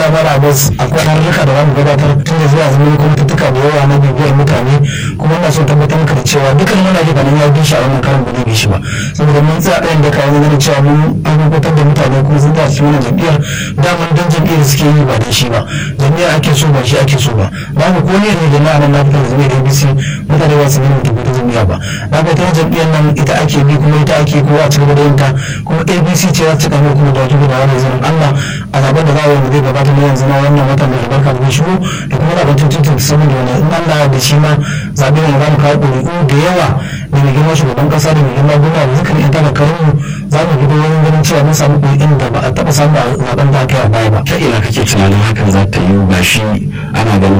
Allah mara abbas akwai harurruka da zamu gabatar tun da zuwa zama kuma tuttuka da yawa na bibiyar mutane kuma ina so tabbatar maka da cewa dukkan muna ji ganin ya bi shi a wannan karin ba zai bi shi ba saboda mun tsaya ɗayan da kayan ganin cewa mun abubuwan da mutane kuma sun tashi wannan jam'iyyar daman dan jam'iyyar suke yi ba da shi ba jam'iyyar ake so ba shi ake so ba babu ko ne ne jama'a nan na fitar da zama da abc mutane ba su nuna tabbata jam'iyya ba na ga ta jam'iyyar nan ita ake bi kuma ita ake kowa a cigaba da yin ta kuma abc ce za ta kama kuma da wajibi da wani zanen allah a zaben da za a yi zai gabata na yanzu na wannan watan da albarka da shigo da kuma zaben tuntun saman da wani in allah da shi ma zaɓe ne za mu kawo ƙuri'u da yawa da mai girma shugaban ƙasa da mai girma gwamna da dukkan yan talakarin mu za mu gudu wani ganin cewa mun samu ƙuri'un da ba a taɓa samu a zaben da aka yi a baya ba. ta ina kake tunanin hakan za ta yi ba shi ana ganin